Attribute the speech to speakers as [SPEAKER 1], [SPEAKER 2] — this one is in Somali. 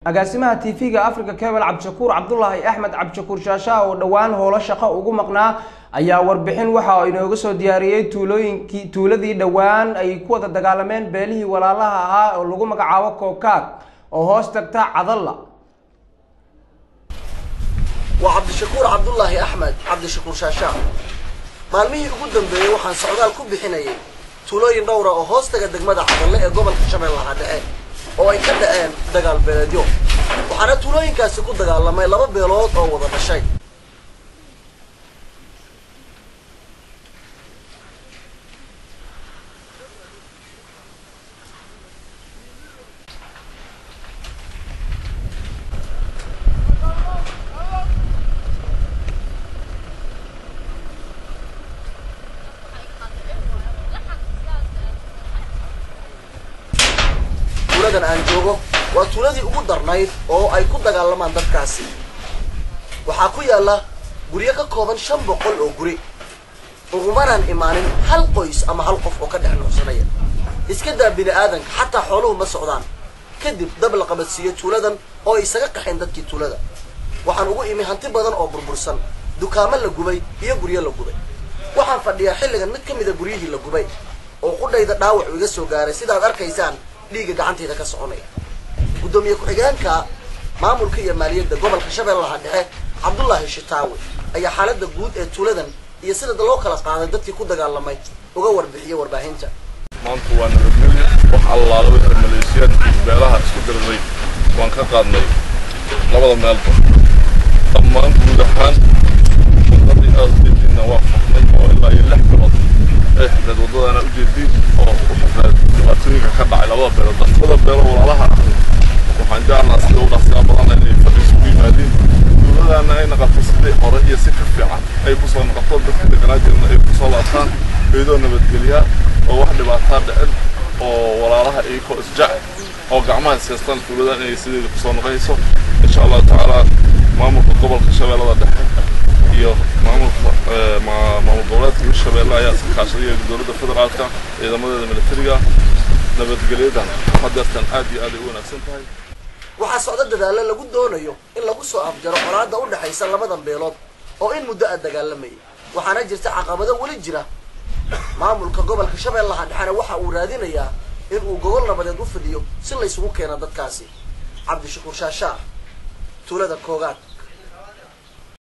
[SPEAKER 1] agaasimaha tv-ga africa cable cabdishakuur cabdulaahi axmed cabdishakuur shaasha oo dhowaan howlo shaqo ugu maqnaa ayaa warbixin waxa inooga soo diyaariyey tuulooyinkii tuuladii dhowaan ay ku wada dagaalameen beelihii walaalaha ahaa oo lagu magacaabo kookaag oo hoos tagta cadalla
[SPEAKER 2] waa cabdishakuur cabdulaahi axmed cabdishakuur shaashaa maalmihii ugu dambeeyey waxaan socdaal ku bixinayay tuulooyin dhowra oo hoos taga degmada cadalle ee gobolka shabeellaha dhexe oo ay ka dhaceen dagaal beeleedyo waxaana tuulooyinkaasi ku dagaalamay laba beelood oo wada dhashay tuuladan aan joogo waa tuuladii ugu darnayd oo ay ku dagaalamaan dadkaasi waxaa ku yaalla guryo ka kooban shan boqol oo guri ugumanaan imaanin hal qoys ama hal qof oo ka dhex nuuxsanaya iska daa bini aadanka xataa xooluhu ma socdaan kadib dab la qabadsiiyo tuuladan oo ay isaga qaxeen dadkii tuulada waxaan ugu imi hanti badan oo burbursan dukaamo la gubay iyo guryo la gubay waxaan fadhiyaa xilligan mid ka mida guryihii la gubay oo qudhayda dhaawac iga soo gaaray sidaad arkaysaan dhiigga gacantayda ka soconaya guddoomiye ku-xigeenka maamulka iyo maaliyadda gobolka shabeellaha dhexe cabdullaahi shitaawe ayaa xaaladda guud ee tuuladan iyo sida loo kala qaaday dadkii ku dagaalamay uga warbixiyay warbaahinta
[SPEAKER 3] maanta waa nabadgelyo wax allaala wixii maleeshiyaadkii beelaha isku diriray waan ka qaadnay labada meelba dhammaan guud ahaan wadadii aad ujeediinna waa furnay oo ilaa iyo lix bilood ay xirreed waddadana ujeediin oo u xirreed dhibaatooyinka ka dhacay labada beelood labada beelo walaalaha ah waxaan jeclaa sida u dhaqsiyaa badan inay fadhi isugu yimaadiin dowladana ay noqoto sidii hore iyo si ka fiican ay kusoo noqoto dadka deganaa jirna ay kusoo laabtaan iyadoo nabadgelyaa oo wax dhibaataa dhicin oo walaalaha iyakoo isjecel oo gacmaha ishaystaan tuuladan inay sideeda kusoo noqonayso insha allahu tacaala maamulka gobolka shabeellada dhexe iyo maamulka maamul goboleedka hirshabeelle ayaa iska kaashadaya dowladda federaalka ciidamadeeda militariga nabadgelyadan hadeertan aad iyo aad ay u wanaagsan tahay
[SPEAKER 2] waxaa socdo dadaalo lagu doonayo in lagu soo afjaro colaadda u dhexaysa labadan beelood oo in muddo a dagaalamayay waxaana jirta caqabado weli jira maamulka gobolka shabeellaha dhexena waxa uu raadinayaa in uu gogol nabadeed u fidiyo si laysugu keeno dadkaasi cabdishakuur shaashaa tuulada koogaad